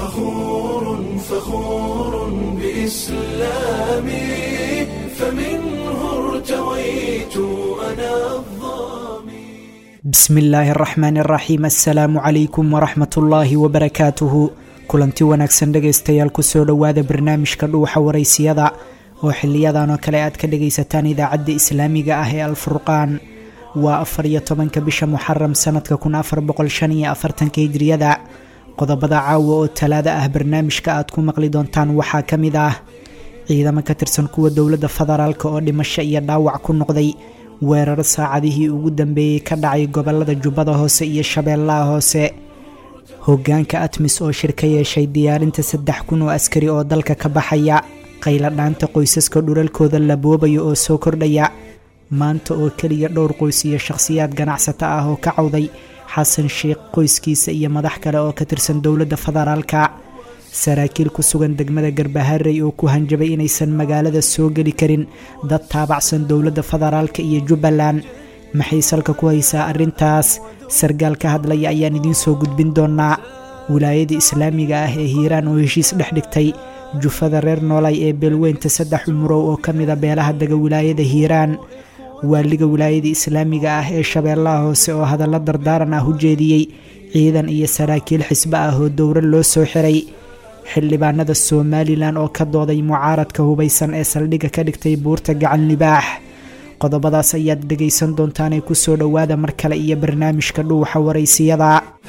فخور فخور بإسلامي فمنه ارتويت أنا الظامي bismi illaahi araxmaan araxiim assalaamu calaykum waraxmat ullaahi wabarakaatuhu kulanti wanaagsan dhegaystayaal kusoo dhowaada barnaamijka dhuuxa waraysiyada oo xiliyadan oo kale aad ka dhagaysataan idaacadda islaamiga ah ee alfurqaan waa afar iyo tobanka bisha muxaram sanadka kun afar boqol shan iyo afartanka hijriyada qodobada caawa oo talaada ah barnaamijka aad ku maqli doontaan waxaa ka mid ah ciidamo ka tirsan kuwa dowladda federaalk oo dhimasho iyo dhaawac ku noqday weeraro saacadihii ugu dambeeyey ka dhacay gobolada jubbada hoose iyo shabeellaha hoose hogaanka atmis oo shir ka yeeshay diyaarinta saddex kun oo askari oo dalka ka baxaya qayla dhaanta qoysaska dhulalkooda la boobayo oo soo kordhaya maanta oo keliya dhowr qoys iyo shakhsiyaad ganacsato ah oo ka cawday xasan sheikh qoyskiisa iyo madax kale oo ka tirsan dowladda federaalka saraakiil ku sugan degmada garbaharey oo ku hanjabay inaysan magaalada soo geli karin dad taabacsan dowladda federaalka iyo jubbaland maxay salka ku haysaa arrintaas sargaal ka hadlaya ayaan idiin soo gudbin doonaa wilaayada islaamiga ah ee hiiraan oo heshiis dhex dhigtay jufada reer noolay ee beelweynta saddex umurow oo ka mida beelaha dega wilaayada hiiraan waaliga wilaayada islaamiga ah ee shabeellaha hoose oo hadallo dardaaran ah u jeediyey ciidan iyo saraakiil xisbo ah oo dowro loo soo xiray xildhibaanada somalilan oo ka dooday mucaaradka hubaysan ee saldhigga ka dhigtay buurta gacan libaax qodobadaas ayaad dhegaysan doontaanee kusoo dhowaada mar kale iyo barnaamijka dhuuxa waraysiyada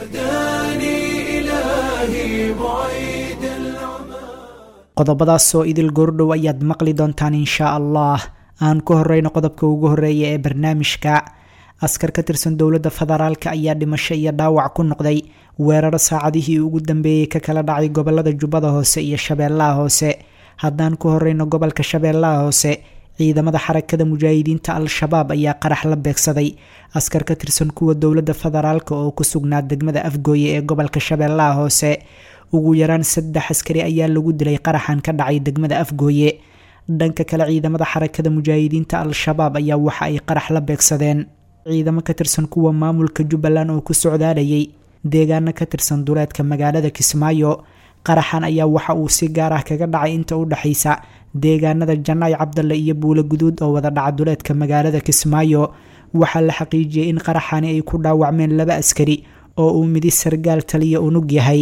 هداني إلهي بعيد العمى qodobadaasoo idil goordhow ayaad maqli doontaan inshaa allah aan ku horeyno qodobka ugu horeeya ee barnaamijka askar ka tirsan dowladda federaalk ayaa dhimasho iyo dhaawac ku noqday weeraro saacadihii ugu dambeeyey ka kala dhacay gobolada jubbada hoose iyo shabeellaha hoose haddaan ku horeyno gobolka shabeellaha hoose ciidamada xarakada mujaahidiinta al-shabaab ayaa qarax la beegsaday askar ka tirsan kuwa dowladda federaalk oo ku sugnaa degmada afgooye ee gobolka shabeellaha hoose ugu yaraan saddex askari ayaa lagu dilay qaraxan ka dhacay degmada afgooye dhanka kale ciidamada xarakada mujaahidiinta al-shabaab ayaa waxa ay qarax la beegsadeen ciidamo ka tirsan kuwa maamulka jubbaland oo ku socdaalayay deegaano ka tirsan duleedka magaalada kismaayo qaraxan ayaa waxa uu si gaar ah kaga dhacay inta u dhexaysa deegaanada janaay cabdalle iyo buulo guduud oo wada dhaca duleedka magaalada kismaayo waxaa la xaqiijiyey in qaraxani ay ku dhaawacmeen laba askari oo uu midi sargaal taliya unug yahay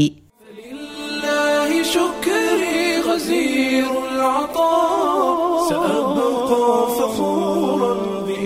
لله شكري غزير العطاء سأبقى فخورا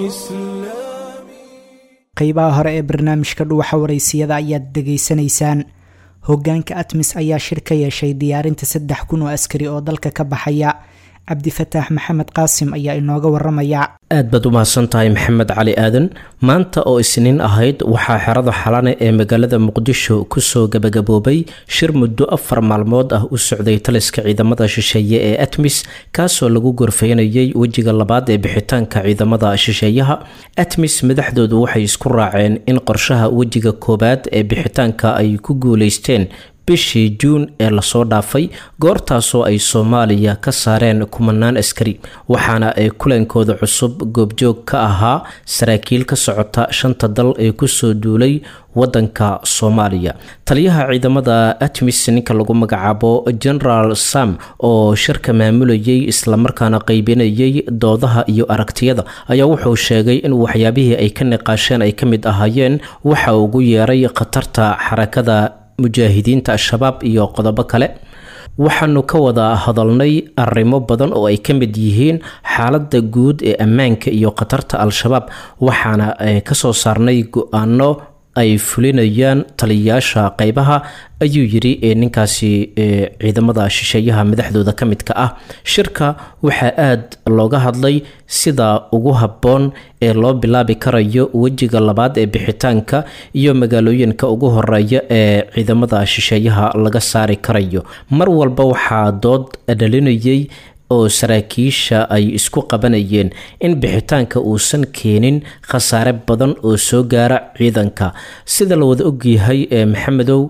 بإسلامي qeybaha hore ee barnaamijka dhuuxa waraysiyada ayaad dhegaysanaysaan hogaanka atmis ayaa shir ka yeeshay diyaarinta saddex kun oo askari oo dalka ka baxaya cabdifataax maxamed qaasim ayaa inooga waramaya aad baad u mahadsan tahay maxamed cali aadan maanta oo isniin ahayd waxaa xerada xalane ee magaalada muqdisho kusoo gabagaboobay shir muddo afar maalmood ah u socday taliska ciidamada shisheeye ee atmis kaasoo lagu gorfeynayay wejiga labaad ee bixitaanka ciidamada shisheeyaha atmis madaxdoodu waxay isku raaceen in qorshaha wejiga koowaad ee bixitaanka ay ku guuleysteen bishii juun ee lasoo dhaafay goortaasoo ay soomaaliya ka saareen kumanaan askari waxaana ay kulankooda cusub goobjoog ka ahaa saraakiil ka socota shanta dal ee kusoo duulay wadanka soomaaliya taliyaha ciidamada atmis ninka lagu magacaabo generaal sam oo shirka maamulayay islamarkaana qeybinayay doodaha iyo aragtiyada ayaa wuxuu sheegay in waxyaabihii ay ka niqaasheen ay ka mid ahaayeen waxa ugu yeeray khatarta xarakada mujaahidiinta al-shabaab iyo qodobo kale waxaanu ka wada hadalnay arrimo badan oo ay ka mid yihiin xaaladda guud ee ammaanka iyo khatarta al-shabaab waxaana kasoo saarnay go-aano ay fulinayaan taliyayaasha qeybaha ayuu yiri ee ninkaasi ciidamada shisheeyaha madaxdooda ka midka ah shirka waxaa aad looga hadlay sida ugu habboon ee loo bilaabi karayo wejiga labaad ee bixitaanka iyo magaalooyinka ugu horeeya ee ciidamada shisheeyaha laga saari karayo mar walba waxaa dood dhalinayay oo saraakiisha ay isku qabanayeen in bixitaanka uusan keenin khasaare badan oo soo gaara ciidanka sida la wada ogyahay ee maxamedow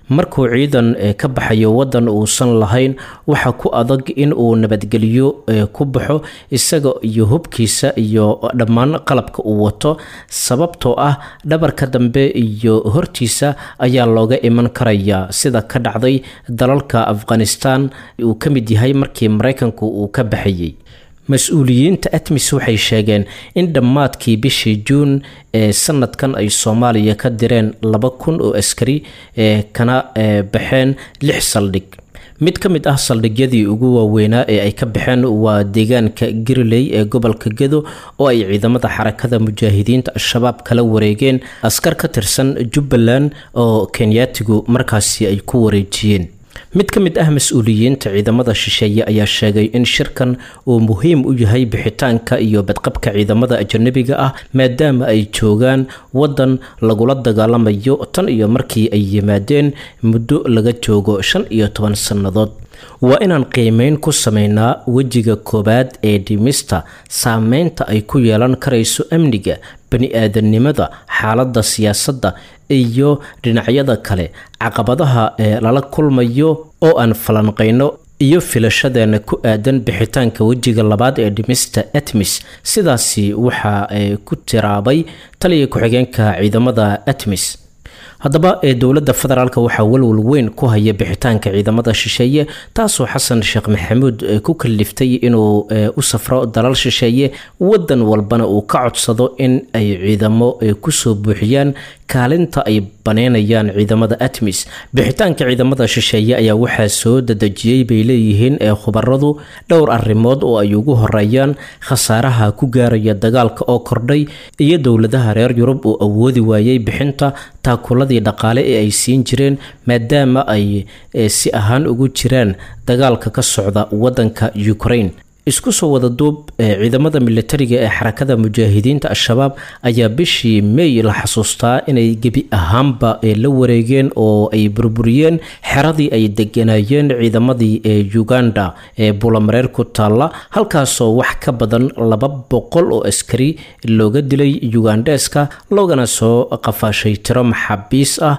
markuu ciidan ka baxayo wadan uusan lahayn waxa ku adag in uu nabadgelyo ku baxo isaga iyo hubkiisa iyo dhammaan qalabka uu wato sababtoo ah dhabarka dambe iyo hortiisa ayaa looga iman karaya sida ka dhacday dalalka afghanistan uu ka mid yahay markii maraykanku uu ka baxayay mas-uuliyiinta atmis waxay sheegeen in dhammaadkii bishii juun ee sanadkan ay soomaaliya ka direen laba kun oo askari ee kana baxeen lix saldhig mid ka mid ah saldhigyadii ugu waaweynaa ee ay ka baxeen waa deegaanka giriley ee gobolka gedo oo ay ciidamada xarakada mujaahidiinta al-shabaab kala wareegeen askar ka tirsan jubbaland oo kenyaatigu markaasi ay ku wareejiyeen mid ka mid ah mas-uuliyiinta ciidamada shisheeye ayaa sheegay in shirkan uu muhiim u yahay bixitaanka iyo badqabka ciidamada ajanabiga ah maadaama ay joogaan wadan lagula dagaalamayo tan iyo markii ay yimaadeen muddo laga joogo shan iyo toban sannadood waa inaan qiimeyn ku sameynaa wejiga koowaad ee dhimista saameynta ay ku yeelan karayso amniga bani-aadamnimada xaaladda siyaasadda iyo dhinacyada kale caqabadaha ee lala kulmayo oo aan falanqayno iyo filashadeena ku aadan bixitaanka wejiga labaad ee dhimista atmis sidaasi waxaa ku tiraabay taliya ku-xigeenka ciidamada atmis haddaba ee dowladda federaalk waxaa walwal weyn ku haya bixitaanka ciidamada shisheeye taasoo xasan sheekh maxamuud ku kaliftay inuu u safro dalal shisheeye wadan walbana uu ka codsado in ay ciidamo kusoo buuxiyaan kaalinta ay baneynayaan ciidamada atmis bixitaanka ciidamada shisheeye ayaa waxaa soo dadejiyey bay leeyihiin ee khubaradu dhowr arrimood oo ay ugu horeeyaan khasaaraha ku gaaraya dagaalka oo kordhay iyo dowladaha reer yurub uu awoodi waayey bixinta taakuladii dhaqaale ee ay siin jireen maadaama ay si ahaan ugu jiraan dagaalka ka socda wadanka ukraine isku soo wada duub ciidamada militariga ee xarakada mujaahidiinta al-shabaab ayaa bishii may la xasuustaa inay gebi ahaanba la wareegeen oo ay burburiyeen xeradii ay deganayeen ciidamadii ee uganda ee bulamareer ku taalla halkaasoo wax ka badan laba boqol oo askari looga dilay ugandeska loogana soo qafaashay tiro maxaabiis ah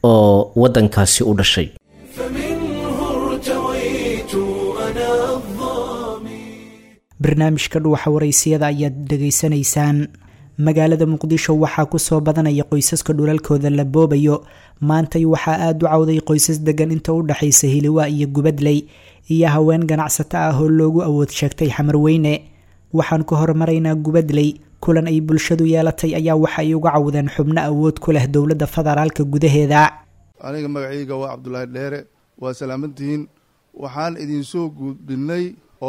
oo wadankaasi u dhashay barnaamijka dhuuxa waraysiyada ayaad dhegaysanaysaan magaalada muqdisho waxaa kusoo badanaya qoysaska dhulalkooda la boobayo maantay waxaa aada u cawday qoysas degan inta u dhexaysa hiliwaa iyo gubadley iyo haween ganacsato ah oo loogu awood sheegtay xamarweyne waxaan ku hormaraynaa gubadley kulan ay bulshadu yeelatay ayaa waxa ay uga cawdeen xubno awood ku leh dowladda federaalka gudaheeda aniga magacayga waa cabdulaahi dheere waa salaamantihiin waxaan idinsoo gudbinay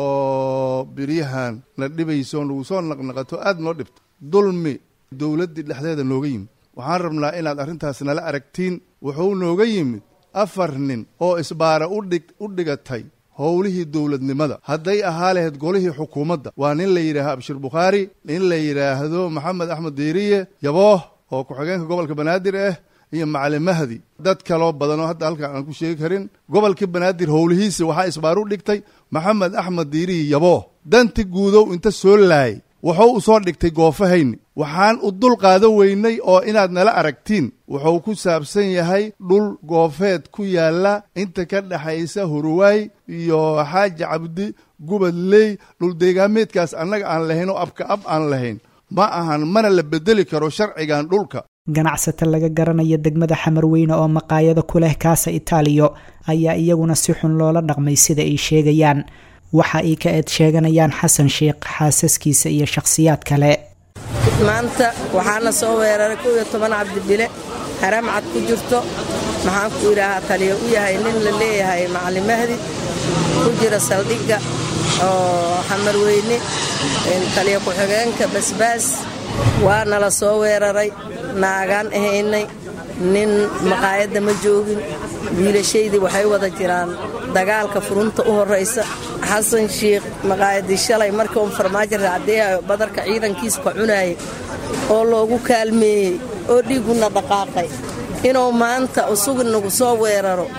oo biryahan na dhibayso nagu soo naqnaqato aada noo dhibto dulmi dowladdii dhexdeeda nooga yimid waxaan rabnaa inaad arrintaas nala aragtiin wuxuu nooga yimid afar nin oo isbaara udhig u dhigatay howlihii dowladnimada hadday ahaa lahayd golihii xukuumadda waa nin la yidhaahdo abshir bukhaari nin la yidhaahdo maxamed axmed diiriye yabooh oo ku-xigeenka gobolka banaadir ah iyo macalin mahdi dad kaloo badan oo hadda halkaan aan ku sheegi karin gobolkii banaadir howlihiisa waxaa isbaar u dhigtay maxamed axmed diiriyi yabooh danti guudow inta soo laayay wuxuu u soo dhigtay goofahayni waxaan u dul qaadan weynay oo inaad nala aragtiin wuxuu ku saabsan yahay dhul goofeed ku yaalla inta ka dhexaysa huruwaay iyo xaaji cabdi gubadley dhuldeegaameedkaas annaga aan lahayn oo abka ab aan lahayn ma ahan mana la bedeli karo sharcigan dhulka ganacsato laga garanaya degmada xamarweyne oo maqaayado ku leh kaasa itaaliyo ayaa iyaguna si xun loola dhaqmay sida ay sheegayaan waxa ay ka eed sheeganayaan xasan sheikh xaasaskiisa iyo shakhsiyaad kale maanta waxaana soo weeraray kow iyo toban cabdibile haram cad ku jirto maxaan ku idhaahaa taliya u yahay nin la leeyahay macalin mahdi ku jira saldhigga oo xamarweyne taliya ku-xigeenka basbaas waana la soo weeraray naagaan ahaynay nin maqaayadda ma joogin wiilashaydii waxay wada jiraan dagaalka furunta u horraysa xasan shiikh maqaayadii shalay markii uun farmaajo raacdeeyayo badarka ciidankiisa ka cunaayay oo loogu kaalmeeyey oo dhiigguna dhaqaaqay inuu maanta usugi nagu soo weeraro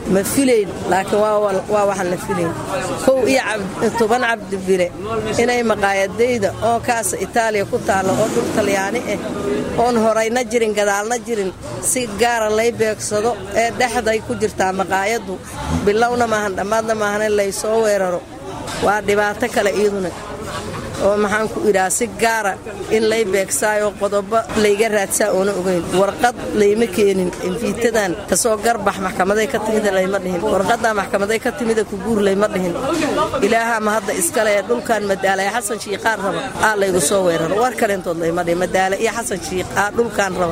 ma filayn laakiin waa waxaan la filayn kow iyo toban cabdibile inay maqaayadayda oo kaasa itaaliya ku taalla oo dhul talyaani ah oon horayna jirin gadaalna jirin si gaara lay beegsado ee dhexday ku jirtaa maqaayaddu bilowna maahan dhammaadna maahan in lay soo weeraro waa dhibaato kale iyaduna oo maxaan ku idhaha si gaara in lay beegsaayo qodobo layga raadsaa oona ogayn warqad layma keenin infiitadan kasoo garbax maxkamaday ka timida layma dhihin warqaddaa maxkamaday ka timida kuguur layma dhihin ilaahaa ma hadda iskale ee dhulkan madaala ee xasan shiiqaan raba aa laygu soo weeraro war kalentood layma dhihin madaale iyo xasan shiiq aa dhulkaan raba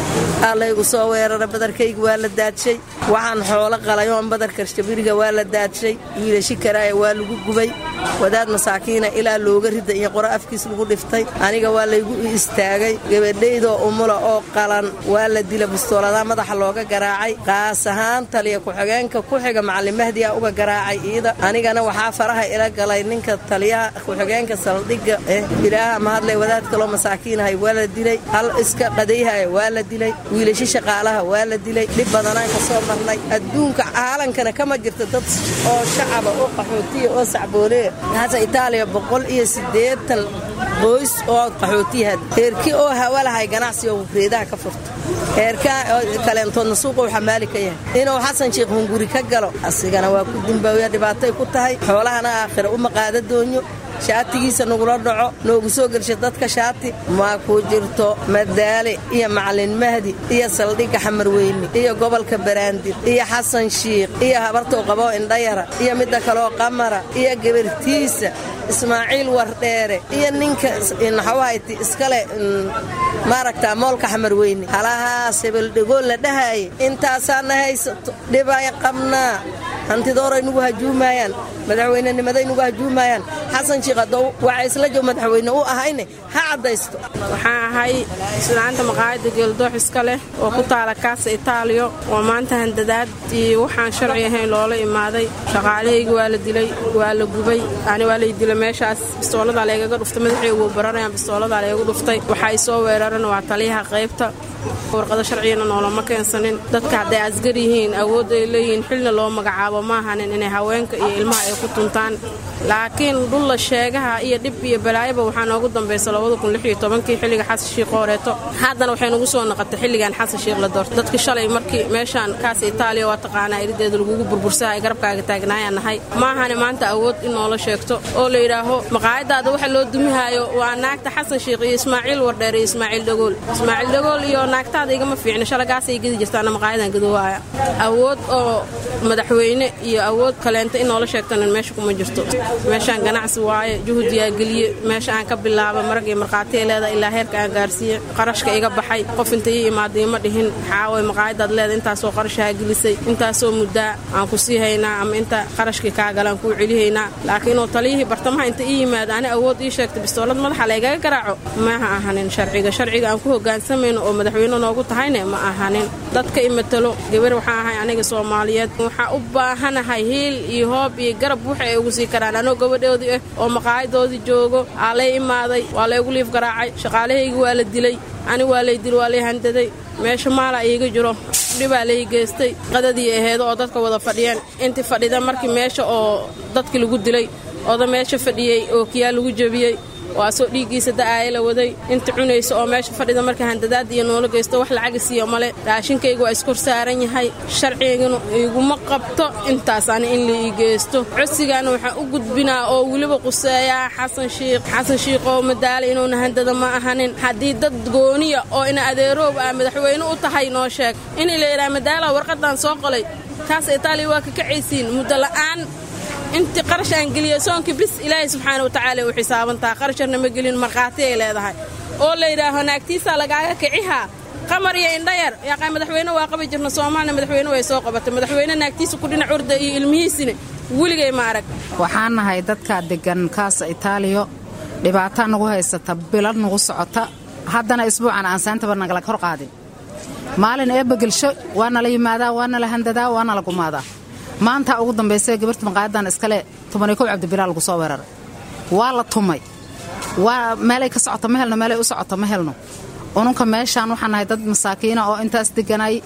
aa laygu soo weerara badarkayga waa la daadshay waxaan xoolo qalayoon badarka shabiriga waa la daadshay wiilashi karaaya waa lagu gubay wadaad masaakiina ilaa looga rida iyo qoro afkiis lagu dhiftay aniga waa laygu istaagay gabadhaydoo umula oo qalan waa la dila bustooladaa madaxa looga garaacay qaas ahaan taliya ku-xigeenka ku xiga macalin mahdi a uga garaacay iida anigana waxaa faraha ila galay ninka taliyaha ku-xigeenka saldhigga eh ilaaha mahadlay wadaad kaloo masaakiinahay waa la dilay hal iska qadayhaya waa la dilay wiilashi shaqaalaha waa la dilay dhib badanaan ka soo marnay adduunka caalankana kama jirta dad oo shacaba oo qaxootiya oo sacbooleya hasa itaaliya boqol iyo siddeetan qoys oo qaxootiyaha heerkii oo hawalahay ganacsi oo wufreedaha ka furta heerkaa kaleentoodna suuqou xamaali ka yahay inuu xasan sheikh hunguri ka galo asigana waa ku dimbaawiya dhibaatay ku tahay xoolahana aakhira uma qaada doonyo shaatigiisa nagula dhaco noogu soo gelsha dadka shaati maa ku jirto madaale iyo macalin mahdi iyo saldhigga xamarweyne iyo gobolka baraandir iyo xasan shiikh iyo habartou qaboo indhayara iyo midda kaloo qamara iyo gabartiisa ismaaciil wardheere iyo ninka naxawahayti iskale maaragtaa moolka xamarweyne halahaas hebeldhegool la dhahaaye intaasaana haysato dhibay qabnaa hantidooray nugu hajuumaayaan madaxweynenimaday nugu hajuumaayaan xasan shiikh haddou waxa isla jow madaxweyne u ahayne ha caddaysto waxaan ahay islaanta maqaayadda geeldoox iska leh oo ku taala kaasa itaaliyo oo maanta handadaad iyo waxaan sharci ahayn loola imaaday shaqaalahayga waa la dilay waa la gubay ani waa lay dilay meeshaas bistooladaa laygaga dhuftay madaxaygu baranayaan bistooladaa laygu dhuftay waxay soo weerareen waa taliyaha qaybta warqado sharcigana noolama keensanin dadka hadday asgar yihiin awood ay leeyihiin xilna loo magacaabo ma ahanin inay haweenka iyo ilmaha ay ku tuntaan laakiin dhulla sheegaha iyo dhib iyo balaayaba waxaa noogu dambaysa kii xilliga xasan shiikh hooreeto haddana waxay nagu soo noqotay xilligan xasan shiikh la doortay dadkii shalay markii meeshaan kaas itaaliya waa taqaanaa irideeda lagugu burbursahay garabkaaga taagnaayaan nahay ma ahani maanta awood in noola sheegto oo la yidhaaho maqaayadaada waxa loo dumihaayo waa naagta xasan shiikh iyo ismaaciil wardheer iyo ismaaciil dhagool ismaaciil dhagool iyo naagtaada igama fiicna shalagaasay gedi jirtaana maqaayadan gadowaaya awood oo madaxweyne iyo awood kaleenta in noola sheegtana meesha kuma jirto meeshaan ganacsi waaye juhdiyaa geliye meesha aan ka bilaaba marag iyo markhaatiya leeda ilaa heerka aan gaarsiiye qarashka iga baxay qof inta ii imaada ima dhihin xaaway maqaayadaad leeda intaasoo qarashaha gelisay intaasoo muddaa aan ku sii haynaa ama inta qarashkii kaa galaan kuu celihaynaa laakiinuu taliyihii bartamaha inta ii yimaada ani awood ii sheegta bistoolad madaxa laygaga garaaco maaha ahanin sharciga sharciga aan ku hogaansamayno oo madaxweyne noogu tahayne ma ahanin dadka i matalo gabar waxaa ahay aniga soomaaliyeed waxaa u baahanahay hiil iyo hoob iyo garab waxa ay ugu sii karaan anoo gabadhoodii ah oo maqaayadoodii joogo aa lay imaaday waa laygu liif garaacay shaqaalahaygi waa la dilay ani waa lay dil waa lay handaday meesha maala iiga jiro dhibaa lay geystay qadadii aheedo oo dadka wada fadhiyeen intii fadhida markii meesha oo dadkii lagu dilay oda meesha fadhiyey oo kiyaa lagu jebiyey waa soo dhiiggiisa da'aaya la waday inta cunaysa oo meesha fadhida marka handadaad iyo noola geysto wax lacaga siiyo male raashinkayga waa iskor saaran yahay sharcigana iguma qabto intaas ani in la ii geysto codsigaana waxaan u gudbinaa oo weliba quseeyaa xasan shiikh xasan shiikh oo madaala inuuna handada ma ahanin haddii dad gooniya oo ina adeeroob ah madaxweyne u tahay noo sheeg in la yidhaha madaala warqadan soo qolay kaas itaaliya waa ka kacaysiin muddo la'aan intii qarash aan geliya soonkii bis ilaahay subxaana watacaala u xisaabantaha qarasharna ma gelin markhaati ay leedahay oo la yidhaaho naagtiisaa lagaaga kicihaa qamar iyo indhayar yaqaa madaxweyne waa qabi jirna soomaalina madaxweyne way soo qabatay madaxweyne naagtiisa ku dhinac urda iyo ilmihiisina weligay ma arag waxaan nahay dadka deggan kaasa itaaliyo dhibaataa nagu haysata bilad nagu socota haddana isbuucan aan saantaba nagala kor qaadin maalin eebba gelsho waa nala yimaadaa waa nala handadaa waa nala gumaadaa maanta ugu dambaysa gabarta maqaayadan iskale tobaniyo kow cabdibilaa lagu soo weeraray waa la tumay waa meelay ka socota ma helno meelay u socota ma helno ununka meeshaan waxaan nahay dad masaakiina oo intaas deganay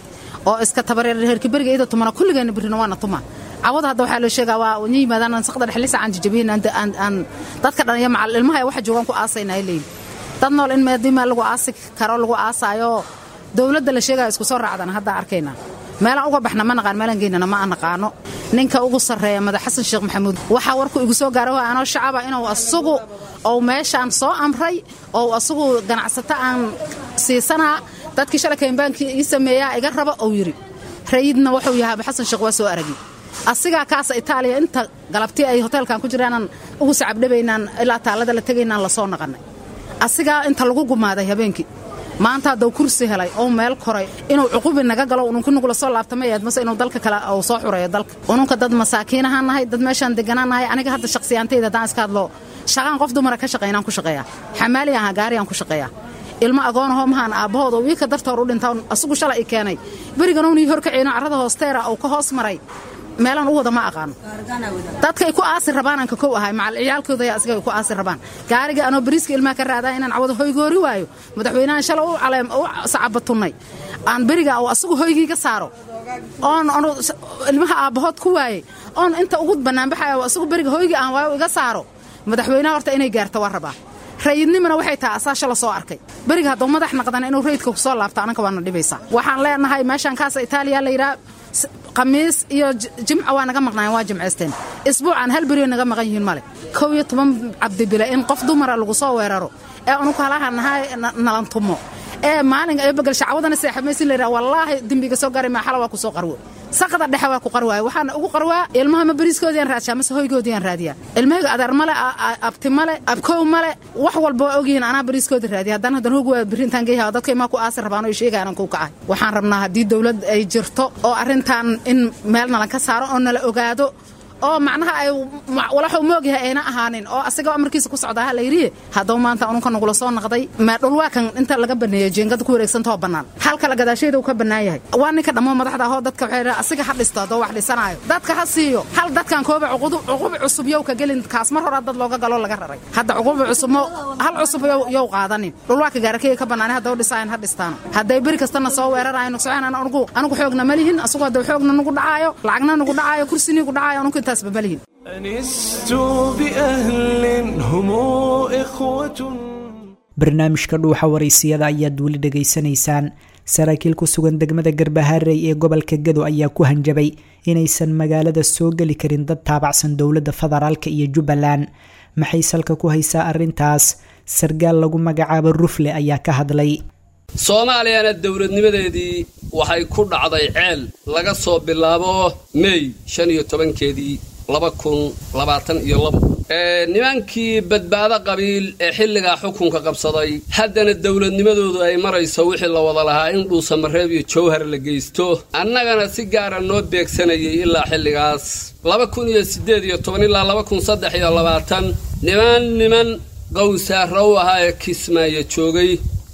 oo iska tabareer reerka beriga iyada tumana kulligeena birina waana tuma cawada hadda waxaa loo sheegaa waa nya yimaadaan saqda dhexlisa aan jajabihin aan dadka dhan iyo macal ilmaha waxa joogaan ku aasaynaa leeyihin dad nool in meedimaa lagu aasi karo lagu aasaayo dowladda la sheegaya isku soo raacdana hadda arkaynaa meelaan uga baxna ma naqaan meelaan geynana ma aan naqaano ninka ugu sarreeya madax xasan sheekh maxamuud waxaa warku igu soo gaara waa anoo shacaba inuu asagu ou meeshaan soo amray ou asagu ganacsato aan siisanaa dadkii shalay kaynbaankii ii sameeyaa iga raba ou yidhi rayidna wuxuu yahaaba xasan sheekh waa soo aragi asigaa kaasa itaaliya inta galabtii ay hoteelkan ku jiraanan ugu sacabdhabaynaan ilaa taallada la tegaynaan lasoo naqannay asigaa inta lagu gumaaday habeenkii maanta haddau kursi helay oo meel koray inuu cuqubi naga galo ununka nugula soo laabtamayeed mase inuu dalka kale uu soo xureeyo dalka ununka dad masaakiinahaan nahay dad meeshaan deganaan nahay aniga hadda shakhsiyaantayda haddaan iska hadlo shaqaan qof dumara ka shaqaynaan ku shaqeeyaa xamaali ahaa gaariyaan ku shaqeeyaa ilmo agoonahoo mahaan aabbahood oo wiilka dartoor u dhinta asugu shalay i keenay beriganuunii horkaceyno carrada hoosteera uu ka hoos maray meelaan u wada ma aqaano dadkay ku aasi rabaanaan ka kow ahay macal ciyaalkooda ayaa asiga ay ku aasi rabaan gaariga anoo bariiska ilmaha ka raadaa inaan cawada hoygoori waayo madaxweynahan shalay u caleem u sacabatunnay aan beriga oo asagu hoygii ka saaro oon ilmaha aabbahood ku waayey oon inta ugu bannaanbaxaya oo asagu beriga hoygii aan waayo iga saaro madaxweynaha horta inay gaarto waa rabaa rayidnimana waxay tahay asaa shala soo arkay beriga hadduu madax naqdana inuu rayidka ku soo laabto ananka waana dhibaysaa waxaan leenahay meeshaan kaasa itaaliya la yidhaha khamiis iyo jimca waa naga maqnaayeen waa jimcaysteen isbuucan hal beriyo naga maqan yihiin male kow iyo toban cabdibile in qof dumara lagu soo weeraro ee unuku halaha nahay nalantumo ee maalin ee begal shacawadana seexamaysi la yidhaha wallaahi dembiga soo garay maaxala waa ku soo qarwo saqda dhexe waa ku qarwaaya waxaana ugu qarwaa ilmaha ma beriiskoodiiaan raadshaa mase hoygoodiiaan raadiyaa ilmahayga adeer male abti male abkow male wax walba waa ogyihiin anaa beriiskoodi raadiya haddana haddan hoog waa berintaan geeyaha dadka imaa ku aasi rabaan oo sheegaanan kuu kacahay waxaan rabnaa haddii dawlad ay jirto oo arrintan in meel nalan ka saaro oo nala ogaado oo macnaha ay walaxuu moogyahay ayna ahaanin oo asigoo amarkiisa ku socdaaha layidhi haddau maanta ununka nagula soo naqday dhulwaakan inta laga baneeyo jeengada ku wareegsantao bannaan halkala gadaashayda uu ka bannaan yahay waa ninka dhammoo madaxda ahoo dadka waxay asiga ha dhisto haddoo wax dhisanaayo dadka ha siiyo hal dadkan kooba cuqubi cusub yow ka gelin kaas mar horaa dad looga galoo laga raray hadda cuqubi cusub hal cusub yow qaadanin dhulwaaka gaarakeyga ka bannaanay haddau dhisaayan ha dhistaano hadday beri kastana soo weerarayan nugsoceen anugu anugu xoogna ma lihin asugu haddau xoogna nugu dhacaayo lacagna nugu dhacaayo kursiniigu dhacaayo anugu أنست بأهل هم إخوة barnaamijka dhuuxa waraysiyada ayaad weli dhegaysanaysaan saraakiil ku sugan degmada garbaharey ee gobolka gado ayaa ku hanjabay inaysan magaalada soo geli karin dad taabacsan dowladda federaalka iyo jubbaland maxay salka ku haysaa arrintaas sargaal lagu magacaabo rufle ayaa ka hadlay soomaaliyana dowladnimadeedii waxay ku dhacday ceel laga soo bilaabo mey shan iyo tobankeedii laba kun labaatan iyo labo nimankii badbaado qabiil ee xilligaa xukunka qabsaday haddana dowladnimadoodu ay marayso wixii la wada lahaa in dhuusamareeb iyo jawhar la geysto annagana si gaara noo beegsanayay ilaa xilligaas laba kun iyo siddeed iyo toban ilaa laba kun saddex iyo labaatan niman niman qowsaara u ahaa ee kismaayo joogay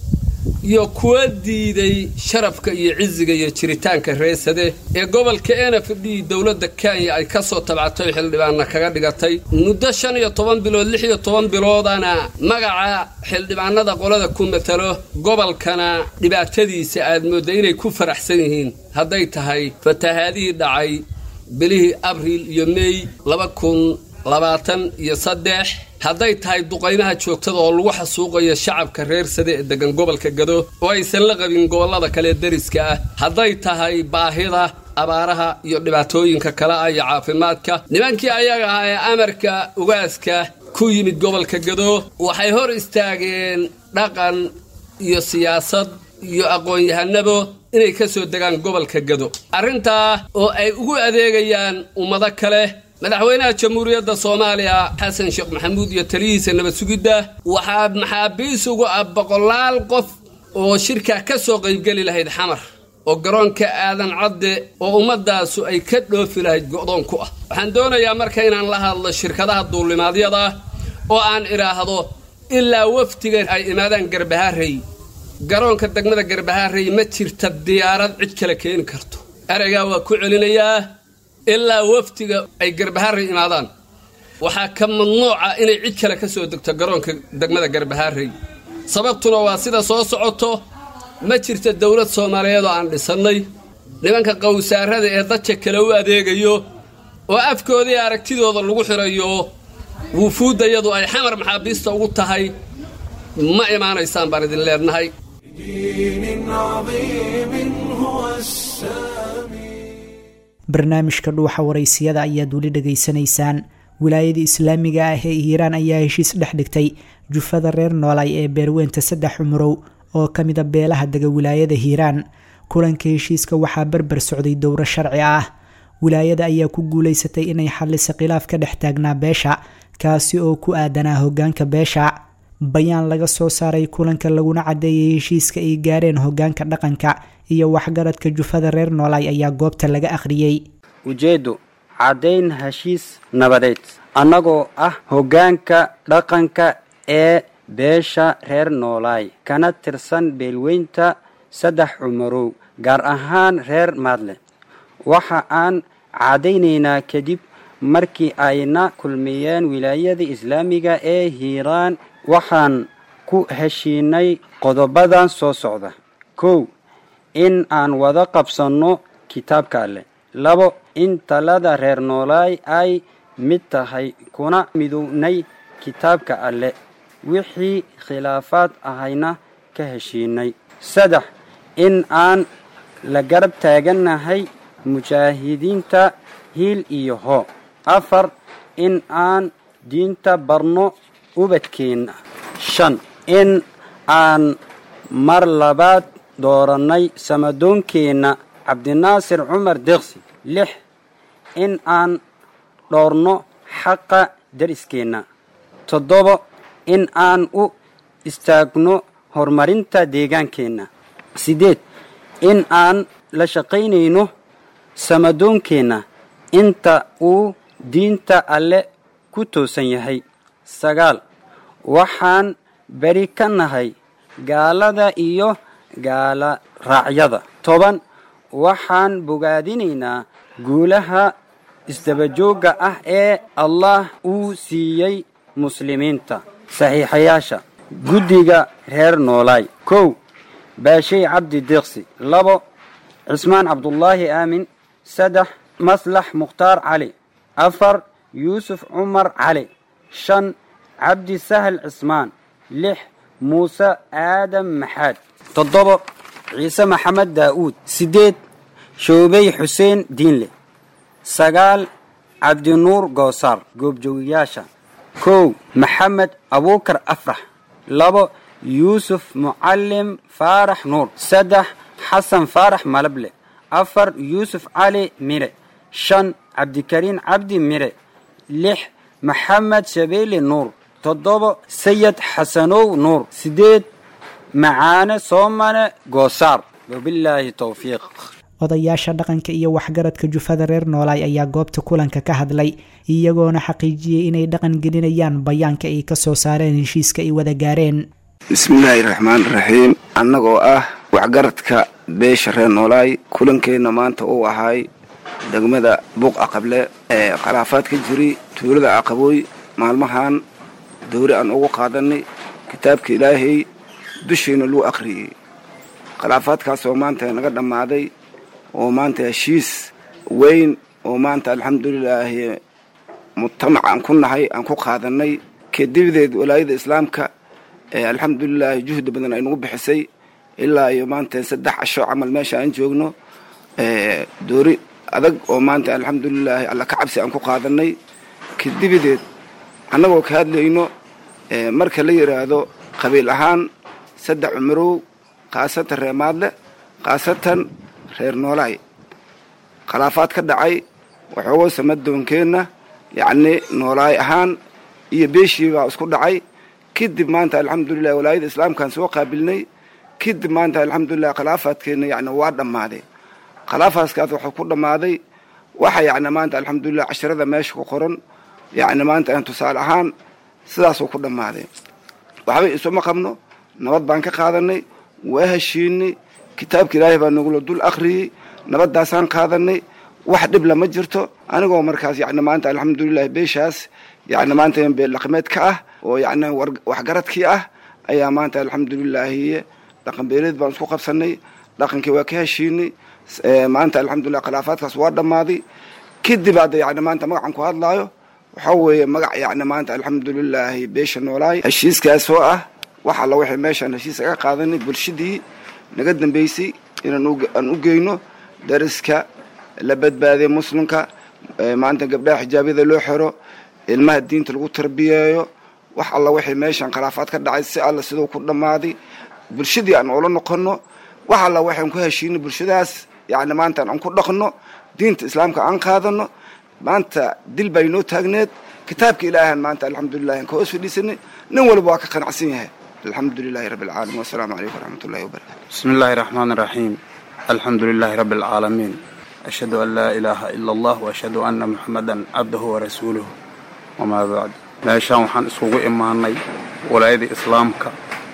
iyo kuwa diiday sharafka iyo ciziga iyo jiritaanka reesade ee gobolka n f d dowladda kenya ay ka soo tabcatay xildhibaanna kaga dhigatay muddo shan iyo toban bilood lix iyo toban biloodana magaca xildhibaanada qolada ku matalo gobolkana dhibaatadiisa aad moodda inay ku faraxsan yihiin hadday tahay fatahaadihii dhacay bilihii abriil iyo meey laba kun labaatan iyo saddex hadday tahay duqaynaha joogtada oo lagu xasuuqayo shacabka reer sade ee degan gobolka gado oo aysan la qabin gobollada kale deriska ah hadday tahay baahida abaaraha iyo dhibaatooyinka kale ah iyo caafimaadka nimankii ayaga ahaa ee amarka ugaaska ku yimid gobolka gado waxay hor istaageen dhaqan iyo siyaasad iyo aqoon-yahanabo inay ka soo degaan gobolka gado arrintaa oo ay ugu adeegayaan ummado kale madaxweynaha jamhuuriyadda soomaaliya xasan sheekh maxamuud iyo taliyihiisa nabad sugidda waxaa maxaabiis ugu ah boqolaal qof oo shirkaa ka soo qaybgeli lahayd xamar oo garoonka aadan cadde oo ummaddaasu ay ka dhoofi lahayd go'doon ku ah waxaan doonayaa marka inaan la hadlo shirkadaha duulimaadyada oo aan idhaahdo ilaa wafdiga ay imaadaan garbahaarey garoonka degmada garbahaarey ma jirta diyaarad cid kale keeni karto ereygaa waa ku celinayaa ilaa wafdiga ay garbahaarey imaadaan waxaa ka mamnuuca inay cid kale ka soo degto garoonka degmada garbahaarey sababtuna waa sida soo socoto ma jirta dowlad soomaaliyeed oo aan dhisannay nimanka qowsaarada ee dadka kale u adeegayo oo afkoodii aragtidooda lagu xirayo wufuuddayadu ay xamar maxaabiista ugu tahay ma imaanaysaan baan idin leenahay دين عظيم هو السامي barnaamijka dhuuxa waraysiyada ayaad weli dhegaysanaysaan wilaayada islaamiga ah ee hiiraan ayaa heshiis dhex dhigtay jufada reer noolay ee beerweynta saddex cumurow oo ka mida beelaha dega wilaayada hiiraan kulanka heshiiska waxaa berber socday dowro sharci ah wilaayada ayaa ku guuleysatay inay xallisa khilaaf ka dhex taagnaa beesha kaasi oo ku aadanaa hogaanka beesha bayaan laga soo saaray kulanka laguna cadeeyay heshiiska ay gaareen hogaanka dhaqanka iyo waxgaradka jufada reer noolay ayaa goobta laga akhriyey ujeeddo caddayn heshiis nabadeed annagoo ah hoggaanka dhaqanka ee beesha reer noolaay kana tirsan beelweynta saddex cumarow gaar ahaan reer maadle waxa aan caddaynaynaa kadib markii ayna kulmiyeen wilaayada islaamiga ee hiiraan waxaan ku heshiinay qodobadan soo socda kow in aan wada qabsanno kitaabka alleh labo in talada reer noolaay ay mid tahay kuna midownay kitaabka alleh wixii khilaafaad ahayna ka heshiinay saddex in aan la garab taagannahay mujaahidiinta hiil iyo hoo afar in aan diinta barno ubadkeenna shan in aan mar labaad doorannay samadoonkeenna cabdinaasir cumar deeqsi lix in aan dhoorno xaqa dariskeenna toddobo in aan u istaagno horumarinta deegaankeenna siddeed in aan la shaqaynayno samadoonkeenna inta uu diinta alle ku toosan yahay sagaal waxaan beri ka nahay gaalada iyo gaala raacyada toban waxaan bogaadinaynaa guulaha isdabajoogga ah ee allah uu siiyey muslimiinta saxiixayaasha guddiga reer noolaay kow baashay cabdi deeqsi labo cismaan cabdullaahi aamin saddex maslax mukhtaar cali afar yuusuf cumar cali shan cabdi sahal cismaan lix muuse aadam maxaad toddobo ciise maxamed daa'uud siddeed shoobey xuseen diinle sagaal cabdinuur goosaar goobjoogayaasha kow maxamed abuukar afrax labo yuusuf mucallim faarax nuur saddex xasan faarax malable afar yuusuf cali mire shan cabdikariin cabdi mire lix maxamed shabeeli nuur toddobo sayid xasanow nuur siddeed macaane soomane goosaar wabilaahi towfiiq odayaasha dhaqanka iyo waxgaradka jufada reer noolaay ayaa goobta kulanka ka hadlay iyagoona xaqiijiyey inay dhaqan gelinayaan bayaanka ay ka soo saareen heshiiska ay wada gaareen bismillaahi raxmaani raxiim annagoo ah waxgaradka beesha reer noolaay kulankeenna maanta uu ahaay degmada buuq aqable ee khilaafaad ka jiri tuulada aqabooy maalmahan dowri aan ugu qaadanay kitaabka ilaahay dushiina luu akhriyey khilaafaadkaasoo maanta naga dhammaaday oo maanta heshiis weyn oo maanta alxamdulilaahi mujtamac aan ku nahay aan ku qaadanay kadibdeed walaayada islaamka ee alxamdulilaahi juhdi badan ay nagu bixisay ilaa iyo maanta saddex casho camal meesha aan joogno doori adag oo maanta alxamdulilaahi alla ka cabsi aan ku qaadanay kadibideed annagoo ka hadlayno marka la yidhaahdo qabiil ahaan saddex cumarow khaasatan reer maadle khaasatan reer noolaay khilaafaad ka dhacay waxoogoo samadoonkeenna yacni noolaay ahaan iyo beeshii baa isku dhacay kadib maanta alxamdulilah walaayada islaamkaan soo qaabilnay kadib maanta alxamdulilah khilaafaadkeenna yani waa dhammaaday khilaafaadkaas waxuu ku dhammaaday waxa yacni maanta alxamdulilah casharada meesha ku qoran yacni maanta aan tusaale ahaan sidaasuu ku dhammaaday waxba isuma qabno nabad baan ka qaadanay waa heshiinay kitaabka ilaahay baa nagula dul akhriyey nabaddaasaan qaadanay wax dhib lama jirto anigoo markaas yani maanta alxamdulilah beeshaas yani maanta beel dhaqameed ka ah oo yani waxgaradkii ah ayaa maanta alxamdulilaahi dhaqan beeleed baan isku qabsanay dhaqankii waa ka heshiinay maanta alxamdulilah khilaafaadkaas waa dhammaaday kadib hadda yani maanta magacan ku hadlaayo waxaa weeye magac yani maanta alxamdulilaahi beesha noolaay heshiiskaas oo ah wax alla waxay meeshaan heshiis aga qaadanay bulshadii naga dambeysay inaan aan u geyno dariska la badbaadiya muslimka maanta gabdhaha xijaabyada loo xiro ilmaha diinta lagu tarbiyeeyo wax alla waxay meeshaan khilaafaad ka dhacay si alla siduu ku dhammaaday bulshadii aan ula noqono wax alla waxaan ku heshiinay bulshadaas yani maanta aan ku dhaqno diinta islaamka aan qaadano maanta dil baa inoo taagneed kitaabka ilaahan maanta alxamdulilah aan ka hoos fadhiisanay nin walba waa ka qanacsan yahay alxamdu lilahi rabbi alcaalamiin wasalaamu calaykum waraxmat ullahi wabarakatu bismi illaahi raxmaan iraxiim alxamdu lilaahi rabbi alcaalamiin ashhadu an laa ilaaha ila allah waashhadu anna muxamadan cabdahu warasuuluhu wamaa bacd meeshaan waxaan iskugu imaanay walaayada islaamka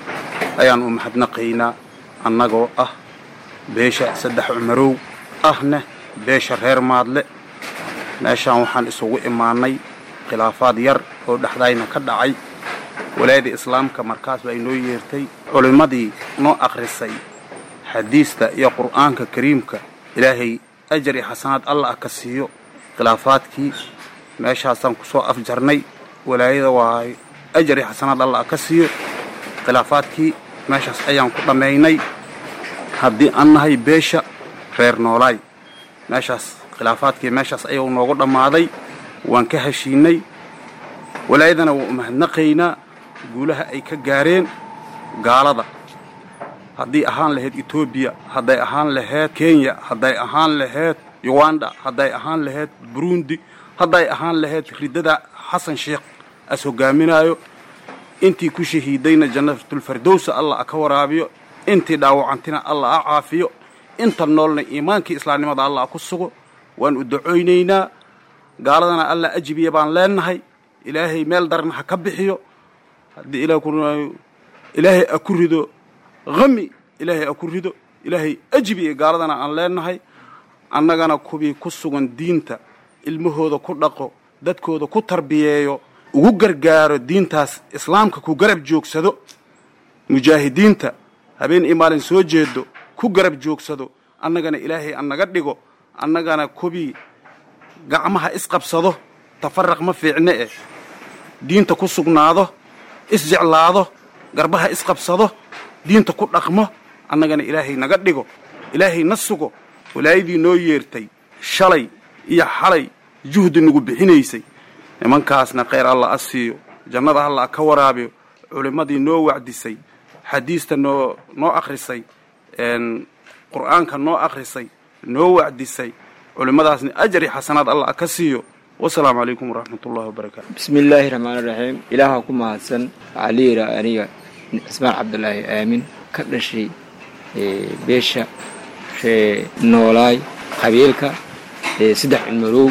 ayaan u mahadnaqaynaa annagoo ah beesha saddex cumarow ahna beesha reer maadle meeshaan waxaan isugu imaanay khilaafaad yar oo dhexdayna ka dhacay walaayada islaamka markaas baa inoo yeertay culimmadii noo akhrisay xadiista iyo qur'aanka kariimka ilaahay ajar iyo xasanaad allah ah ka siiyo khilaafaadkii meeshaasaan ku soo afjarnay walaayada waa ajar iyo xasanaad allah ah ka siiyo khilaafaadkii meeshaas ayaan ku dhammaynay haddii aan nahay beesha reer noolaay meeshaas khilaafaadkii meeshaas ayuu noogu dhammaaday waan ka heshiinay walaayadana waa u mahadnaqaynaa guulaha ay ka gaareen gaalada haddii ahaan lahayd etoobiya hadday ahaan lahayd kenya hadday ahaan lahayd uganda hadday ahaan lahayd burundi hadday ahaan lahayd riddada xasan sheekh as hogaaminaayo intii ku shahiidayna jannatulfardowsa allah a ka waraabiyo intii dhaawacantina allah a caafiyo inta noolna iimaankii islaamnimada allah a ku sugo waan u ducoynaynaa gaaladana allah ajibiya baan leenahay ilaahay meel darna ha ka bixiyo haddii ilaah ku ilaahay a ku rido hami ilaahay a ku rido ilaahay ajibiya gaaladana aan leenahay annagana kuwii ku sugan diinta ilmahooda ku dhaqo dadkooda ku tarbiyeeyo ugu gargaaro diintaas islaamka ku garab joogsado mujaahidiinta habeen iyo maalin soo jeedo ku garab joogsado annagana ilaahay annaga dhigo annagana kubii gacmaha isqabsado tafaraq ma fiicne eh diinta ku sugnaado isjeclaado garbaha isqabsado diinta ku dhaqmo annagana ilaahay naga dhigo ilaahay na sugo walaayadii noo yeertay shalay iyo xalay juhdi nagu bixinaysay nimankaasna khayr allah a siiyo jannada allah ka waraabiyo culimmadii noo wacdisay xadiista noo noo akhrisay qur'aanka noo akhrisay noo wacdisay culimmadaasna ajar iyo xasanaad allah ka siiyo wasalaamu calaykum waraxmat ullahi wabarakaatu bismi illaahi raxmaani raxiim ilaaha ku mahadsan waxaa la yidhaha aniga cismaan cabdulaahi aamin ka dhashay beesha ree noolaay qabiilka saddex cilmarow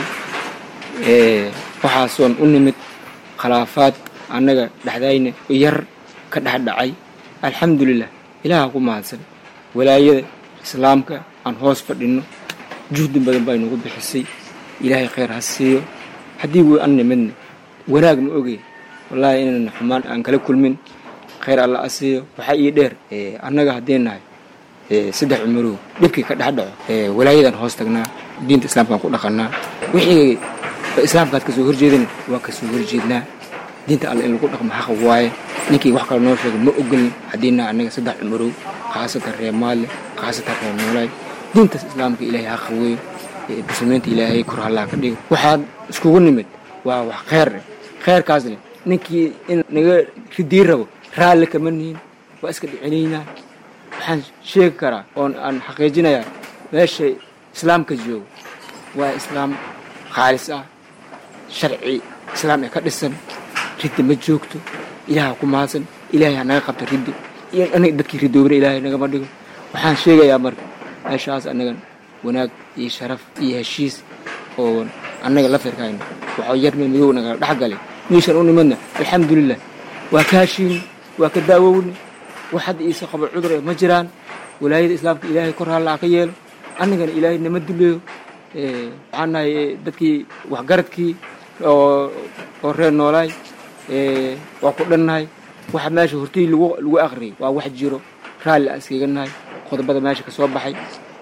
waxaasoon u nimid khilaafaad annaga dhexdayna yar ka dhex dhacay alxamdulilah ilaaha ku mahadsan walaayada islaamka aan hoos fadhinno juhdi badan baa inagu bixisay ilaahay khayr ha siiyo haddii wy an nimidna wanaag ma ogey wallaahi inayna xumaan aan kala kulmin khayr alla a siiyo waxaa ii dheer annaga haddii nahay saddex cumarow dhibkii ka dhex dhaco walaayadaan hoos tagnaa diinta islaamkaan ku dhaqannaa wixii islaamkaad kasoo horjeedana waa kasoo horjeednaa diinta alla in lagu dhaqmo xaqa waaye ninkii wax kale noo sheega ma ogolin haddii nahay annaga saddex cumarow khaasatan reer maalle khaasatan reer noolaay diintaas islaamka ilaahay haqa weeyo muslimiinta ilaahay kor hallaa ka dhigo waxaan iskugu nimid waa wax kheyr eh kheyrkaasne ninkii in naga ridii rabo raalli kama nihin waa iska dhicinaynaa waxaan sheegi karaa oon aan xaqiijinayaa meesha islaamka joogo waa islaam khaalis ah sharci islaam ee ka dhisan riddi ma joogto ilaaha ku mahadsan ilaahay ha naga qabto riddi iyo aniga dadkii ridoobna ilaahay nagama dhigo waxaan sheegayaa marka meeshaas annagan wanaag iyo sharaf iyo heshiis oo annaga la firkayno waxaa yar meel madow nagala dhex galay meeshaan u nimadna alxamdulilah waa ka heshiini waa ka daawowni wax hadda iisa qabo cudur ee ma jiraan walaayada islaamka ilaahay kor hallaa ka yeelo annagana ilaahay nama duleeyo waxaan nahay dadkii waxgaradkii oo oo reer noolaay waa ku dhannahay waxa meesha hortii lagu lagu akhriyay waa wax jiro raalli aan iskaga nahay qodobada meesha ka soo baxay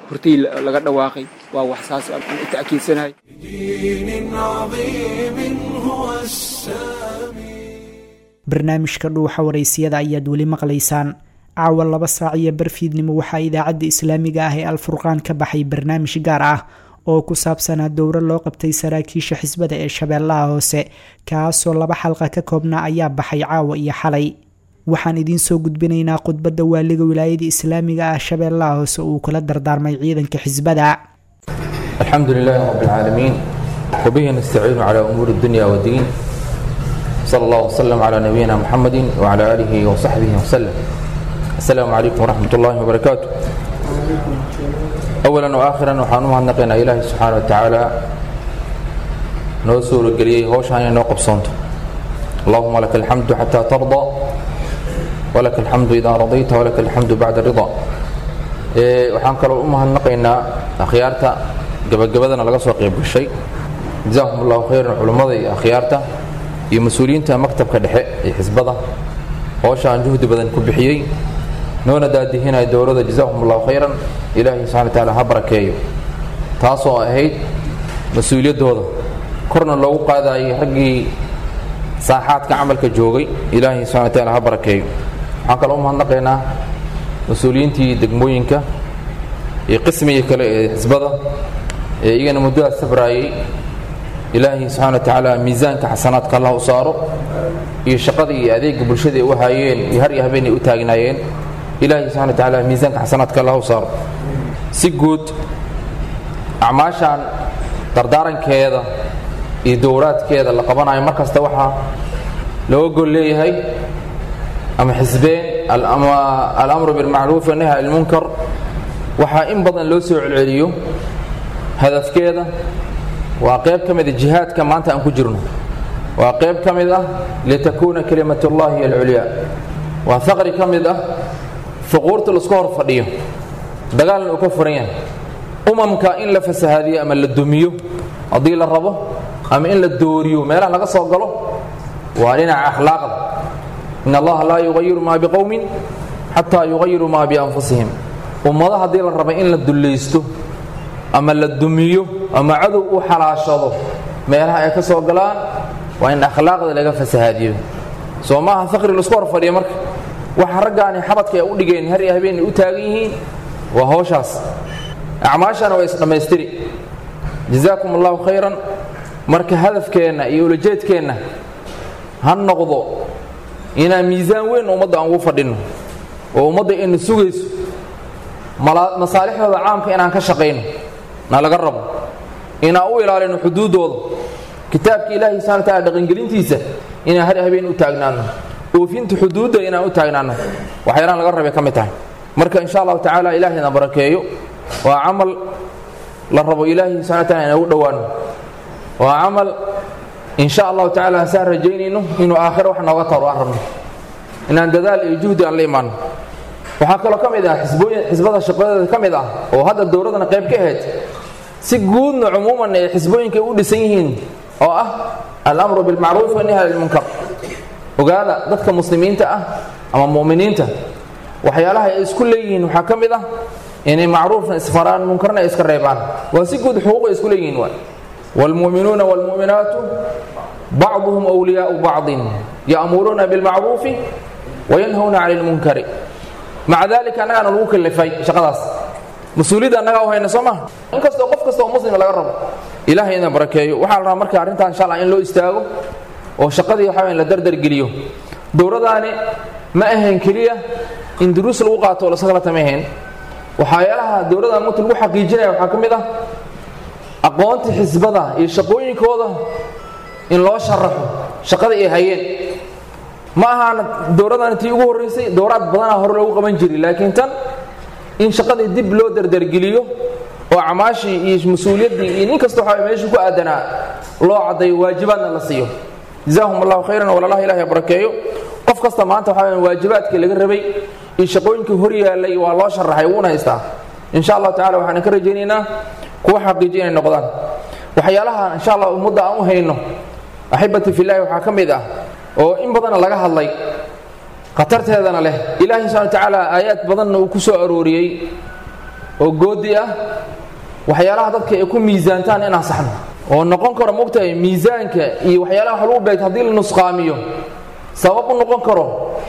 hortii laga dhawaaqay waa wax saas aan u ta'kiidsanahay دين عظيم هو السامي barnaamijka dhuuxa waraysiyada ayaad weli maqlaysaan caawa laba saac iyo barfiidnimo waxaa idaacadda islaamiga ah ee alfurqaan ka baxay barnaamij gaar ah oo ku saabsanaa dowro loo qabtay saraakiisha xisbada ee shabeellaha hoose kaasoo laba xalqa ka koobnaa ayaa baxay caawa iyo xalay waxaan idiin soo gudbinaynaa khudbadda waaliga wilaayada islaamiga ah shabeellaha hoose uu kula dardaarmay ciidanka xisbada الحمد لله رب العالمين وبه نستعين على أمور الدنيا والدين صلى الله وسلم على نبينا محمد وعلى آله وصحبه وسلم السلام عليكم ورحمة الله وبركاته أولا وآخرا وحانوها نقينا إلهي سبحانه وتعالى نوسور القليل هوش هاي نوقف صنته اللهم لك الحمد حتى ترضى ولك الحمد إذا رضيت ولك الحمد بعد الرضا إيه وحان كلو أمها نقينا أخيارتا gabagabadana laga soo qayb gashay jazaahum allahu khayran culummada iyo akhyaarta iyo mas-uuliyiinta maktabka dhexe ee xisbada hoosha aan juhdi badan ku bixiyey noona daadihinaya dowladda jazaahum allahu khayran ilaahay subxana wa tacaala ha barakeeyo taasoo ahayd mas-uuliyaddooda korna loogu qaadayay raggii saaxaadka camalka joogay ilaahay subxana wa tacaala ha barakeeyo waxaan kaloo u mahadnaqaynaa mas-uuliyiintii degmooyinka iyo qismiga kale ee xisbada ee iyagana muddadaa sabraayay ilaahay subxana wa tacaala miisaanka xasanaadka allah u saaro iyo shaqada iyo adeega bulshada ay u haayeen iyo har iyo habeen ay u taagnaayeen ilaahay subxana wa tacaala miisaanka xasanaadka allah u saaro si guud acmaashan dardaarankeeda iyo dowraadkeeda la qabanayo mar kasta waxaa looga gol leeyahay ama xisbeen ama alamru bilmacruuf wanahy can ilmunkar waxaa in badan loo soo celceliyo hadafkeeda waa qayb ka mid a jihaadka maanta aan ku jirno waa qayb ka mid ah litakuuna kalimat ullahi alculyaa waa faqri ka mid ah fuquurta laisku hor fadhiyo dagaalna uu ka furan yahay umamka in la fasahaadiyo ama la dumiyo haddii la rabo ama in la dooriyo meelaha laga soo galo waa dhinaca akhlaaqda in allaha laa yugayiru maa biqowmin xataa yugayiru maa bianfusihim ummado haddii la raba in la dullaysto ama la dumiyo ama cadow u xalaashado meelaha ay ka soo galaan waa in akhlaaqda laga fasahaadiyo soo maaha faqri laisku hor fadhiya marka waxa raggaani xabadka ay u dhigeen har iyo habeenay u taagan yihiin waa howshaas acmaashana waa isdhammaystiri jazaakum allahu khayran marka hadafkeenna iyo ulajeedkeenna ha noqdo inaan miisaan weyn ummadda aan ugu fadhinno oo ummadda ayna sugayso masaalixdooda caamka inaan ka shaqayno na laga rabo inaan u ilaalino xuduuddooda kitaabka ilaahay subxana wataala dhaqangelintiisa inaan har habeen u taagnaano oofinta xuduudda inaan u taagnaano waxyaalaan laga rabay ka mid tahay marka insha allahu tacaala ilaahayna barakeeyo waa camal la rabo ilaahay subxana wataala inaan ugu dhowaano waa camal insha allahu tacaala hasaan rajaynayno inuu aakhiro wax nooga taro aan rabno inaan dadaal iyo juhdi aan la imaano waxaa kaloo ka mid ah xisbada shaqadeeda ka mid ah oo hadda dowladana qayb ka ahayd si guudna cumuuman ay xisbooyinka u dhisan yihiin oo ah alamru bilmacruuf wanahy can ilmunkar ogaada dadka muslimiinta ah ama mu'miniinta waxyaalaha ay isku leeyihiin waxaa ka mid ah inay macruufna isfaraan munkarna ay iska reebaan waa si guud xuquuq ay isku leeyihiin waay waalmu'minuuna waalmu'minaatu bacduhum wliyaau bacdin ya'muruuna bilmacruufi wayanhawna cani ilmunkari maca dalika annagaana lagu kalifay shaqadaas mas-uuliyadda annagaa u hayna soo maha in kastoo qof kasta oo muslima laga rabo ilahay ina barakeeyo waxaa la rabaa marka arrintan insha allah in loo istaago oo shaqadii waxa la dardargeliyo dowladaani ma ahayn keliya in duruus lagu qaato oo lasakalata ma ahayn waxyaalaha dowladdan mugta lagu xaqiijinaya waxaa ka mid ah aqoonta xisbada iyo shaqooyinkooda in loo sharaxo shaqada ay hayeen ma ahaan dowladdan tii ugu horraysay dowraad badanaa hore loogu qaban jiray laakiin tan in shaqadii dib loo dardargeliyo oo acmaashii iyo mas-uuliyaddii iyo nin kasta waxa meeshu ku aadanaa loo caddayo waajibaadna la siiyo jazaahum allahu khayran walaalaha ilahi barakeeyo qof kasta maanta waxa waajibaadkii laga rabay iyo shaqooyinkii hor yaallay waa loo sharaxay wuuna haystaa insha allahu tacala waxaan ka rajaynaynaa kuwa xaqiijiya inay noqdaan waxyaalaha insha allah ummadda aan u hayno axibati fillahi waxaa ka mid ah oo in badanna laga hadlay khatarteedana leh ilaahay subxana wa tacaala aayaad badanna uu ku soo arooriyey oo goodi ah waxyaalaha dadka ay ku miisaantaan inaan saxno oo noqon karo mogtahay miisaanka iyo waxyaalaha wax lagu beegto haddii la nusqaamiyo sabab u noqon karo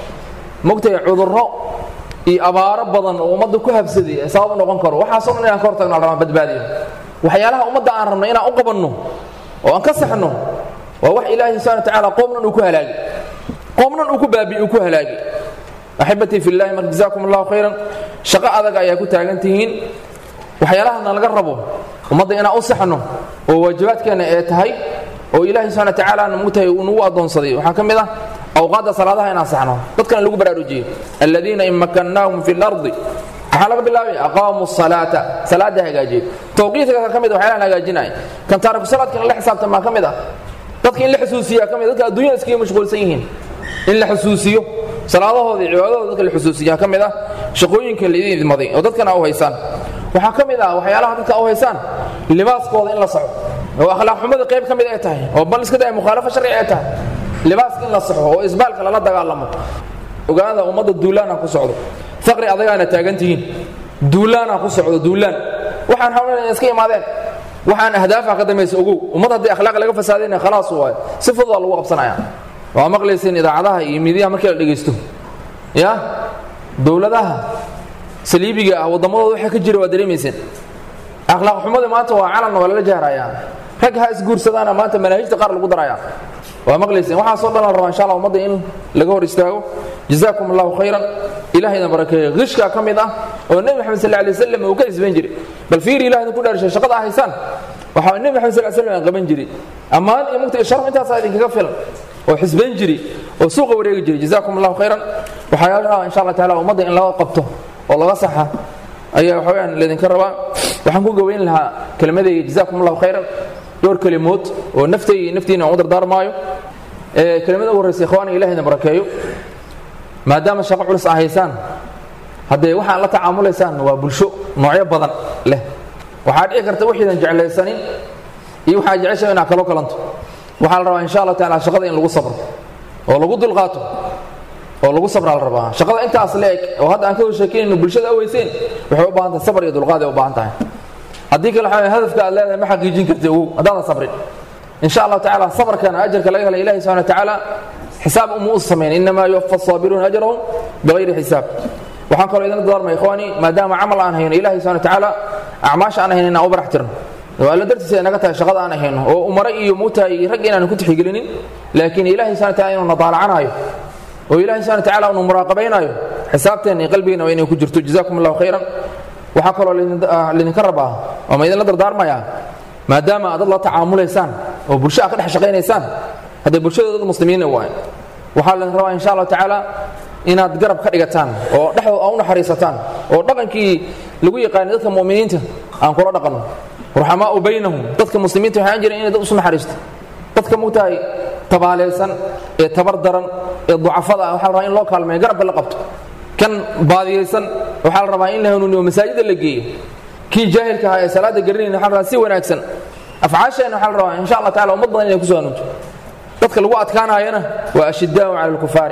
mogtahay cudurro iyo abaaro badan oo ummadda ku habsaday ee sabab u noqon karo waxaasoo dhan inaan ka hortagno aan rabaa badbaadiyo waxyaalaha ummadda aan rabno inaan u qabanno oo aan ka saxno waa wax ilaahi subxana watacaala qoomnan uu ku halaagi qoomnan uu ku baabi'i uu ku halaagi axibatii fi llahi marka jazaakum allahu khayran shaqo adag ayaa ku taagan tihiin waxyaalahana laga rabo ummadda inaan u saxno oo waajibaadkeenna ee tahay oo ilaahi subxana watacaala mugtahay uu nagu addoonsaday waxaa ka mid ah awqaadda salaadaha inaan saxno dadkana lagu baraarujiyo aladiina in makannaahum fi lardi maxaa laga bilaabay aqaamu salaata salaada hagaajiyey tawqiidka ka mid waxyaalahan hagaajinaya kan taariku salaadkana la xisaabtamaa ka mid ah dadka in la xusuusiyaa ka mid dadka adduunyada iskaga mashquulsan yihiin in la xusuusiyo salaadahooda iyo cibaadahooda dadka la xusuusiyaa ka mid ah shaqooyinka laidin idmaday oo dadkana u haysaan waxaa ka mid ah waxyaalaha dadka u haysaan libaaskooda in la saxo oo akhlaaq xumada qayb ka mid ay tahay oo bal iska day mukhaalafa sharci ay tahay libaaska in la saxo oo isbaalka lala dagaalamo ogaada ummadda duulaana ku socdo faqri adagaana taagan tihiin duulaana ku socdo duulaan waxaan hawlana iska imaadeen waxaan ahdaafa ka dambaysa ogow ummad haddii akhlaaq laga fasaadayna khalaas waayo si fududaa lagu qabsanaya waa maqlayseen idaacadaha iyo miidiyaha markii la dhegaysto ya dowladaha saliibiga ah waddamadooda waxa ka jira waa dareemayseen akhlaaq xumada maanta waa calanna waa lala jahrayaa rag ha isguursadaana maanta manaahijta qaar lagu daraya waa maqlayseen waxaasoo dhan la rabaa insha allah ummadda in laga hor istaago jazaakum allahu khayran ilahayna barakeeyo qishkaa ka mid ah oo nebi maxamed sal alay wasalam uu ka isban jiray bal fiiri ilahayna ku dhaarshay shaqada ah haysaan waxaa nebi maxamed sal slam qaban jiray ammaan iyo mugta sharaf intaasaa idinkaga filan oo xisbayn jiri oo suuqa wareegi jiray jazaakum allahu khayran waxaa la rabaa insha allah taala ummadda in laga qabto oo laga saxa ayaa waxaweyaan laydinka rabaa waxaan ku gaweyn lahaa kelmadayga jazaakum allahu khayran dhowr kelimood oo naftayga iyo naftiina aan u dardaarmaayo kelimada ugu horreysa ikhwaana ilahayna barakeeyo maadaama shaqo culus aa haysaan haddee waxaan la tacaamulaysaan waa bulsho noocyo badan leh waxaa dhici karta wixiidan jeclaysanin iyo waxaa jecesha inaad kalo kalanto waxaa la rabaa insha allah taala shaqada in lagu sabro oo lagu dulqaato oo lagu sabraa la rabaa shaqada intaas la eg oo hadda aan ka sheekeynayno bulshada aweyseen waxay u baahan tahay sabar iyo dulqaad ay u baahan tahay haddii kale waxaa hadafka aad leedahay ma xaqiijin karti ogow haddaadan sabrin insha allahu tacaala sabarkana ajarka laga helay ilahi subxana watacaala xisaab uma u samayn inamaa yuwafa asaabiruuna ajrahum bigayri xisaab waxaan kaloo idin dardaarmay ikhwaani maadaama camal aan hayno ilahi subxana watacaala acmaasha aan hayno inaan u barax tirno oo alla dartiisa ay naga tahay shaqada aan hayno oo umare iyo muutaha iyo rag inaan ku tixgelinin laakiin ilahi subxana wataala inuu nadaalacanaayo oo ilahi subxana watacaala unu muraaqabaynaayo xisaabteena iyo qalbigeena waa inay ku jirto jazaakum allahu khayran waxaa kaloo laydinka rabaa oo ma idinla dardaarmayaa maadaama aad dad la tacaamulaysaan oo bulsho aad ka dhex shaqaynaysaan haddee bulshada dad muslimiina waay waxaa laydin rabaa insha allahu tacaala inaad garab ka dhigataan oo dhexdooda aa u naxariisataan oo dhaqankii lagu yaqaanay dadka mu'miniinta aan kula dhaqanno ruxamaau baynahum dadka muslimiinta waxaan jiran inay dad isu naxariisto dadka mugtahay tabaalaysan ee tabar daran ee ducafada ah waxaa la rabaa in loo kaalmeeyo garabka la qabto kan baadiyaysan waxaa la rabaa in la hanuuniyo masaajida la geeyo kii jaahilka ahaa ee salaada garanayn waxaa la rabaa si wanaagsan afcaasheenna waxaa la rabaa insha allah tacala ummad badan inay kusoo hanuunto dadka lagu adkaanaayana waa ashidaau cala alkufaari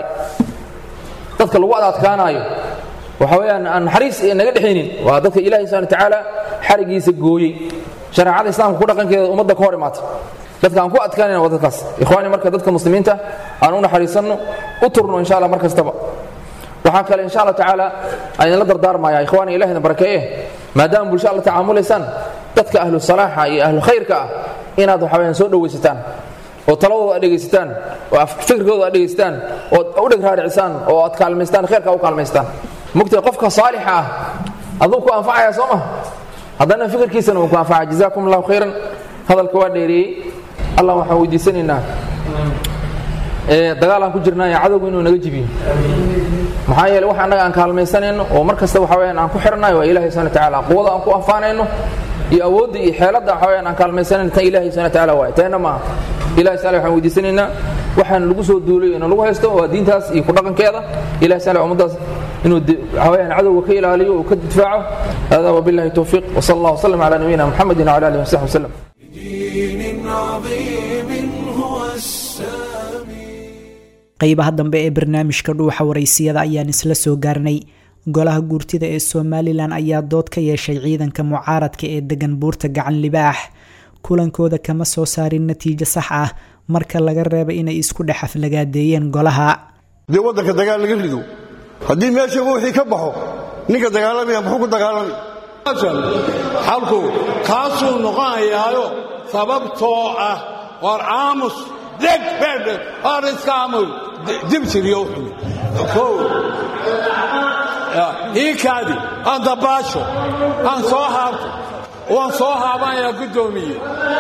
dadka lagu adadkaanaayo waxa weeyaan aan naxariis naga dhexaynin waa dadka ilahi subxana watacaala xarigiisa gooyey shareecada islaamka ku dhaqankeeda ummadda ka hor imaata dadka aan ku adkaanayna waa dadkaas ikhwaani marka dadka muslimiinta aan u naxariisanno u turno insha allah mar kastaba waxaa kale insha allah tacaala aan idinla dardaarmaya ikhwaani ilahina barakeeye maadaama bulsho alla tacaamulaysaan dadka ahlu salaaxa iyo ahlu khayrka ah inaad waxa weyaan soo dhowaysataan oo taladooda aad dhegaysataan oo fikirkooda aad dhegaysataan oo u dheg raaricisaan oo aad kaalmaystaan khayrka u kaalmaystaan mugtay qofka saalixa ah aduu ku anfacaya soo ma haddana fikirkiisana uu ku anfaca jazaakum allahu khayran hadalka waa dheereeyey allah waxaan weydiisanaynaa dagaal aan ku jirnaayo cadowgu inuu naga jibiyo maxaa yeele wax annaga aan kaalmaysanayno oo mar kasta waxa weyaan aan ku xirnayo waa ilahi subana watacaala quwada aan ku anfaanayno iyo awoodda iyo xeeladda waxa weyaan aan kaalmaysanayno tan ilahi subana watacaala waay teena maaha ilahi sala waxaan weydiisanaynaa waxaan lagu soo duulay inuu lagu haysto waa diintaas iyo ku dhaqankeeda ilahi sala ummaddaas inuu waxa weyaan cadowga ka ilaaliyo uu ka difaaco hada wabillahi towfiiq wsala allah wslam cala nabiyina muxamedin wcala alihi wasaxbi waslem دين عظيم هو السامي qaybaha dambe ee barnaamijka dhuuxa waraysiyada ayaan isla soo gaarnay golaha guurtida ee somalilan ayaa dood ka yeeshay ciidanka mucaaradka ee degan buurta gacan libaax kulankooda kama soo saarin natiijo sax ah marka laga reeba inay isku dhex aflagaadeeyeen golaha dee waddanka dagaal laga rido haddii meesha wixii ka baxo ninka dagaalamaya muxuu ku dagaalamay xalku kaasuu noqonayaayo sababtoo ah war aamus deg bedhe war iska aamus dibsiriyo wuxuu kow ii kaadi aan dabaasho aan soo haabto waan soo haabanayaa guddoomiye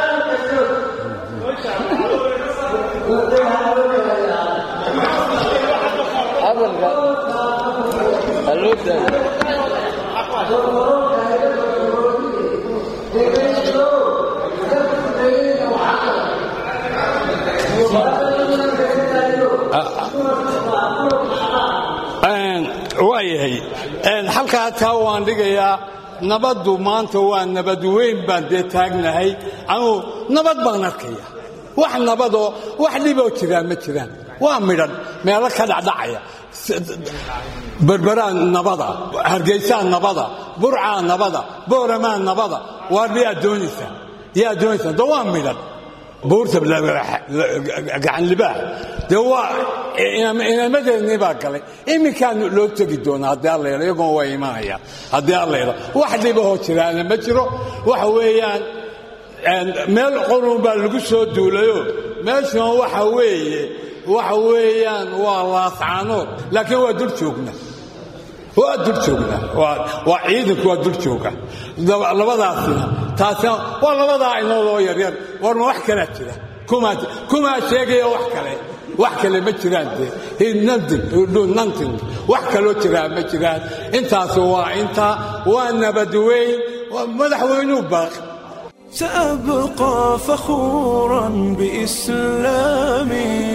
waayahay halkaa taa waan dhigayaa nabaddu maanta waa nabad weyn baan dee taagnahay anuu nabad baan arkaya wax nabadoo wax dhiboo jiraa ma jiraan waa midhan meelo ka dhacdhacaya berberaa nabada hargaysaa nabada burcaa nabada booramaa nabada waar yaa doonaysaa yaa doonaysaa de waa midhan buurta gacan libaax dee waa inamadeennii baa galay iminkaan loo tegi doonaa haddii allayla iyagoon waa imanayaan haddii allayla wax dhibahoo jiraana ma jiro waxa weeyaan meel qurun baa lagu soo duulayo meeshan waxa weeye waxa weeyaan waa laascaanood laakiin waa dul joogna waa dul joognaa waa ciidanku waa dul jooga labadaasina taasina waa labadaa inoodoo yaryar warma wax kalaa jira kumaa sheegaya wax kale wax kale ma jiraan dee nanting wax kaloo jiraa ma jiraan intaas waa intaa waa nabadweyn madaxweynuu baaq سأبقى فخورا بإسلامي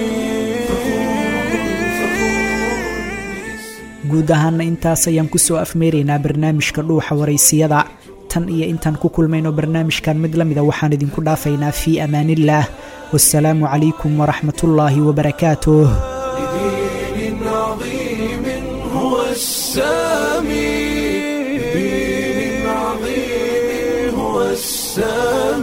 guud ahaana intaas ayaan kusoo afmeeraynaa barnaamijka dhuuxa waraysiyada tan iyo intaan ku kulmayno barnaamijkan mid la mida waxaan idinku dhaafaynaa fii amaaniillaah wasalaamu calaykum waraxmatullaahi wabarakaatuh بدين عظيم هو السامي بدين عظيم هو السامي